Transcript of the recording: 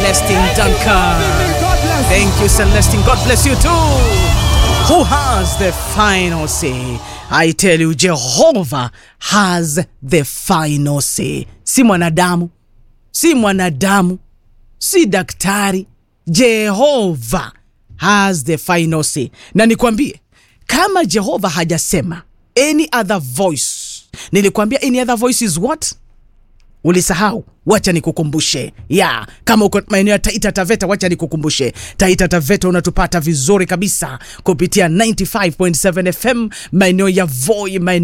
Celestine Duncan. Thank you, Celestine. God bless you too. Who has the final say? I tell you, Jehovah has the final say. Si mwanadamu, si mwanadamu, si daktari. Jehovah has the final say. Na nikwambie, kama Jehova hajasema any other voice, nilikwambia any other voice is what? ulisahau wacha nikukumbushe ya kama uko maeneo ya taita taveta wacha nikukumbushe taita taveta unatupata vizuri kabisa kupitia 95.7 fm maeneo ya voi maeneo